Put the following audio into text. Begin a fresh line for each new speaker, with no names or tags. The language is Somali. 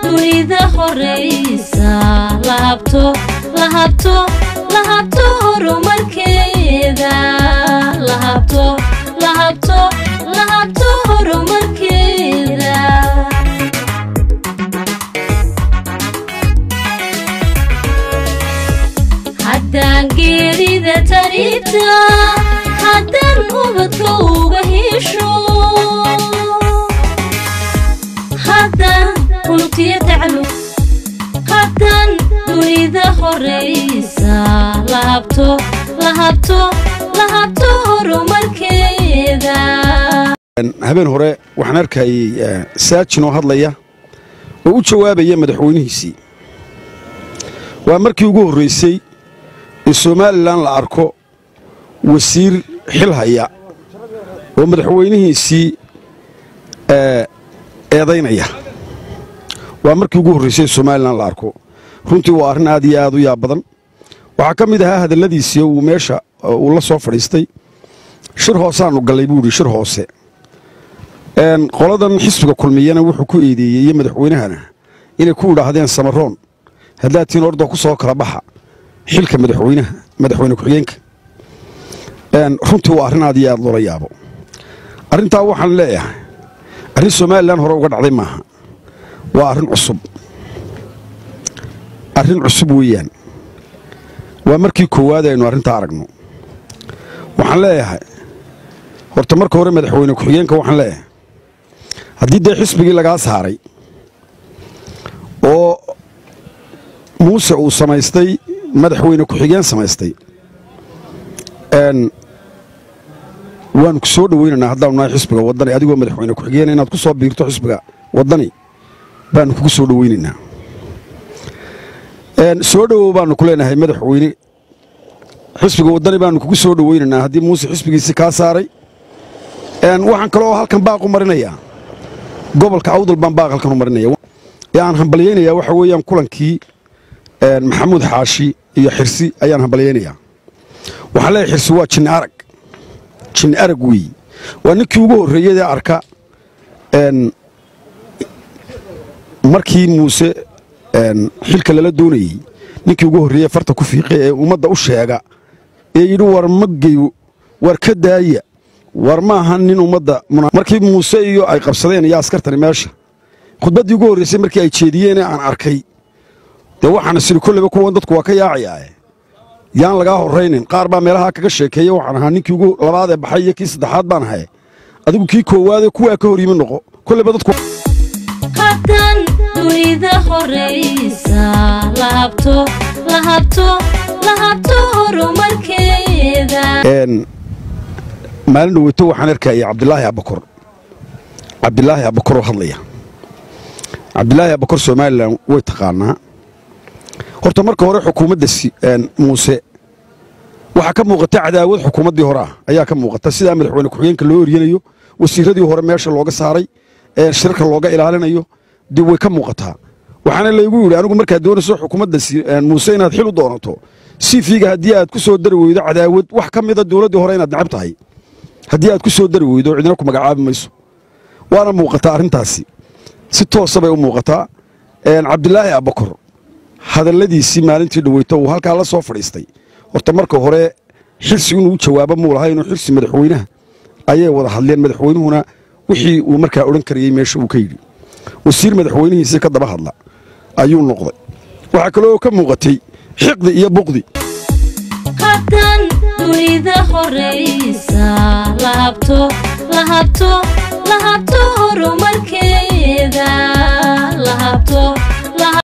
dunida horaysa lahabto lahabto lahabto horumarkeeda lahabto lahabto lahabto horumarkeeda haddaan geerida tarita haddaan ubadka uga hesho haddaan unugtiyo taclu haddaan dunida horaysa lahabto lahabto lahabto horumarkeeda
habeen hore waxaan arkayay saajin oo hadlaya oo u jawaabaya madaxweynihiisii waa markii ugu horraysay in somalilan la arko wasiir xil haya oo madaxweynihiisii eedaynaya waa markii ugu horraysay somalilan la arko runtii waa arrin aad iyo aad u yaab badan waxaa ka mid ahaa hadalladiisii uu meesha uu la soo fadhiistay shir hooseaanu gallay buu idhi shir hoose qoladan xisbiga kulmiyana wuxuu ku eedeeyey iyo madaxweynahana inay ku idhaahdeen samaroon haddaad tiin orda ku soo kala baxa xilka madaxweynaha madaxweyne ku-xigeenka runtii waa arrin aad iyo aad loola yaabo arrintaa waxaan leeyahay arrin somalilan hore uga dhacday maaha waa arrin cusub arrin cusub weeyaan waa markii koowaad aynu arrintaa aragno waxaan leeyahay horta marka hore madaxweyne ku-xigeenka waxaan leeyahay haddii dee xisbigii lagaa saaray oo muuse uu samaystay madaxweyne ku-xigeen samaystay waanu ku soo dhoweynaynaa haddaanu nahay xisbiga waddani adigoo madaxweyne ku-xigeena inaad ku soo biirto xisbiga waddani baanu kugu soo dhoweynaynaa soo dhowow baanu ku leenahay madaxweyne xisbiga waddani baanu kugu soo dhoweynaynaa haddii muuse xisbigiisii kaa saaray waxaan kaloo halkan baaqu marinayaa gobolka awdal baan baaq halkan u marinaya ee aan hambalyaynayaa waxa weeyaan kulankii maxamuud xaashi iyo xirsi ayaan hambalyaynayaa waxaan leeyahay xirsi waa jinni arag jinni arag weeye waa ninkii ugu horreeyadee arka markii muuse xilka lala doonayey ninkii ugu horreeye farta ku fiiqay ee ummadda u sheega ee yidhi war mageyo war ka daaya war ma aha nin ummadda markii muuse iyo ay qabsadeen iyo askartani meesha khudbaddii ugu horraysay markii ay jeediyeenee aan arkay dee waxaana siri kolleyba kuwan dadku waa ka yaacayaae yaan lagaa horraynin qaar baa meelahaa kaga sheekeeya waxaan ahaa ninkii ugu labaad ee baxay iyo kii saddexaad baan ahay adigu kii koowaadee kuwaa ka hor yimi noqo kolleyba dadku
haddaan dunida horaysa lahabto lahabto lahabto horumarkeeda
maalin dhaweyto waxaan arkayay cabdilaahi abakor cabdilaahi abakoroo hadlaya cabdilaahi abakor somalilan way taqaanaa horta marka hore xukuumadda muuse waxaa ka muuqata cadaawad xukuumaddii hore ah ayaa ka muuqata sidaa madaxweyne ku-xigeenka loo eryanayo wasiiradii hore meesha looga saaray shirka looga ilaalinayo dib way ka muuqataa waxaana laygu yidhi anigu markaad doonayso xukuumadda muuse inaad xil u doonato sifiga haddii aad ku soo dari weydo cadaawad wax ka mida dowladdii hore inaad necab tahay haddii aad ku soo dari weydo cidina ku magacaabi mayso waana muuqataa arrintaasi si toosa bay u muuqataa cabdilaahi abakor hadalladiisii maalintii dhaweyto uu halkaa la soo fadhiistay horta marka hore xirsi inuu u jawaabo muu lahay inuu xirsi madaxweynaha ayay wada hadleen madaxweynuhuna wixii uu markaa odhan karayey meesha uu ka yidhi wasiir madaxweynihiisii ka daba hadla ayuu noqday waxaa kaloo ka muuqatay xiqdi iyo buqdi
haddaan dunida horaysa lahabto lahabto lahabto